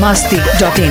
masti.in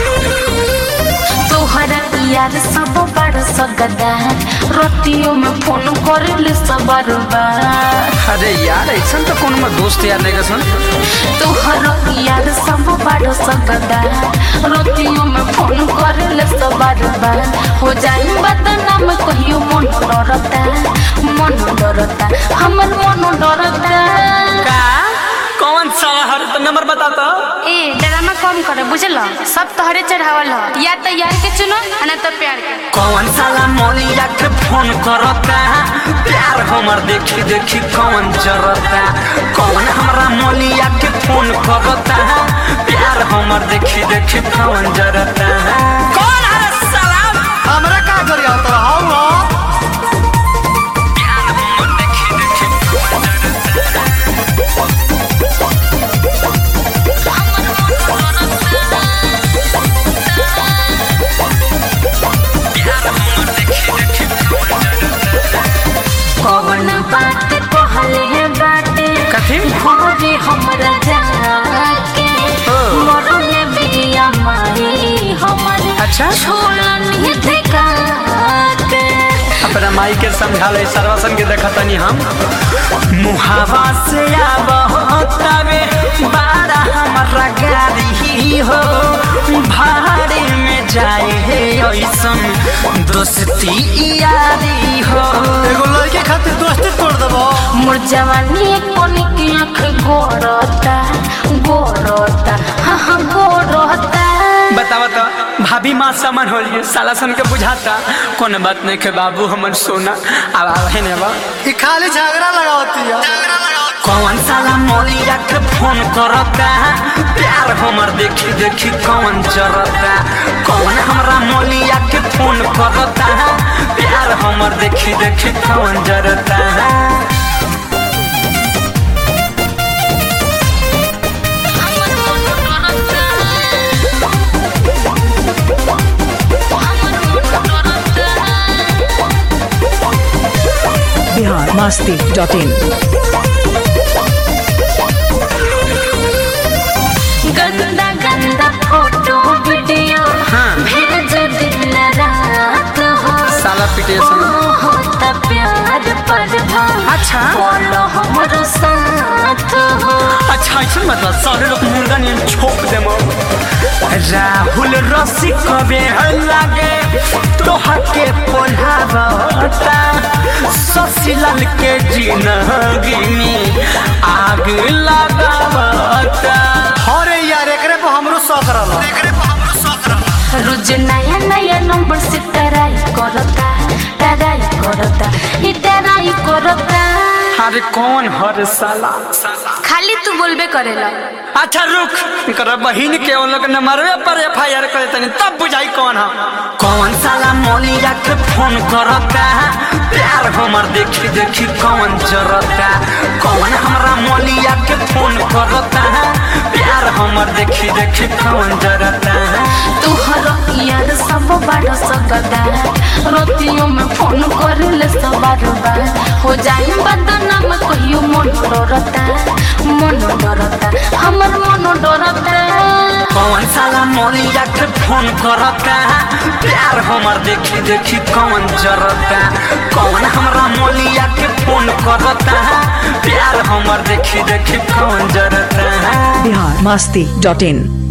तोहरा यार सब बड़ सगदा रतियों में फोन कर सब बार अरे यार ऐसा तो कौन में दोस्त यार नहीं सुन तोहरा यार सब बड़ सगदा रतियों में फोन कर सब बार हो जाए बदनाम कहियो मन डरता मन डरता हमर मन डरता का कौन सा हर तो नंबर बता तो ए ड्रामा कम कर बुझल सब तोहरे चढ़ावल ह या तो यार के चुनो ना तो प्यार के कौन साला मोलिया के फोन करता प्यार हमर देखी देखी कौन जरता कौन हमरा मोलिया के फोन करता प्यार हमर देखी देखी कौन जरता कौन है साला हमरा का करी आता हाउ हो प्यार हमर देखी देखी कौन जरता प्यार हमर देखी देखी कौन जरता कौन बात कहले है बाटे कथी? घरे हमरा जाके ओ। मरले बिया माई हमर अच्छा। छोड़नी देखा के अपना माई के समझा ले सर्वसन के देखा तनी हम मुहावा से आवे बारा हमारा गाड़ी हो भाड़े में जाए है ऐसन दोस्ती यारी हो एगो लड़के खातिर दोस्ती तोड़ देबो मोर जवानी कोनी की आँख गोरता गोरता हाँ हाँ गोरता बतावा तो भाभी माँ समन हो साला सन के बुझाता कौन बात नहीं के बाबू हमन सोना अब आवे ने बा ई खाली झगड़ा लगावती है कौन साला मोलिया के फोन करता प्यार हमर देखी देखी कौन जरता कौन हमरा मोलिया के फोन करता प्यार हमर देखी देखी कौन जरता Bihar masti.in गंदा गंदा फोटो वीडियो हाँ। भेज दिन रात हो साला पिटेशन होता प्यार पर अच्छा। बोलो हमरो साथ हो अच्छा ऐसा मतलब सारे लोग मुर्गा ने छोप दे राहुल रसी कबे लागे तोहा के पोल्हावता ससीलाल के जिंदगी में आग लगावता अरे यार एकरे पे हमरो शौक रहल एकरे पे हमरो शौक रहल रोज नया नया नंबर से टराई करता टराई करता ये टराई करता अरे कौन हर साला खाली तू बोलबे करेला अच्छा रुक कर बहिन के उन लोग नंबरवे पर एफ आई आर करे तनी तब बुझाई कौन है कौन साला मोलिया के फोन करता प्यार हमर देखी देखी कौन जरता कौन हमरा मोलिया के फोन करता प्यार हमर देखी देखी कौन जरता तुहर यार सब बड़ सकदा रोतियों में फोन करले सब बार हो जाए बदनाम कहियो मन डरता मन डरता हमर मन डरता कौन साला मोलिया के फोन करता प्यार हमर देखी देखी कौन जरता कौन हमरा मोलिया के फोन करता प्यार हमर देखी देखी कौन जरता Bihar masti.in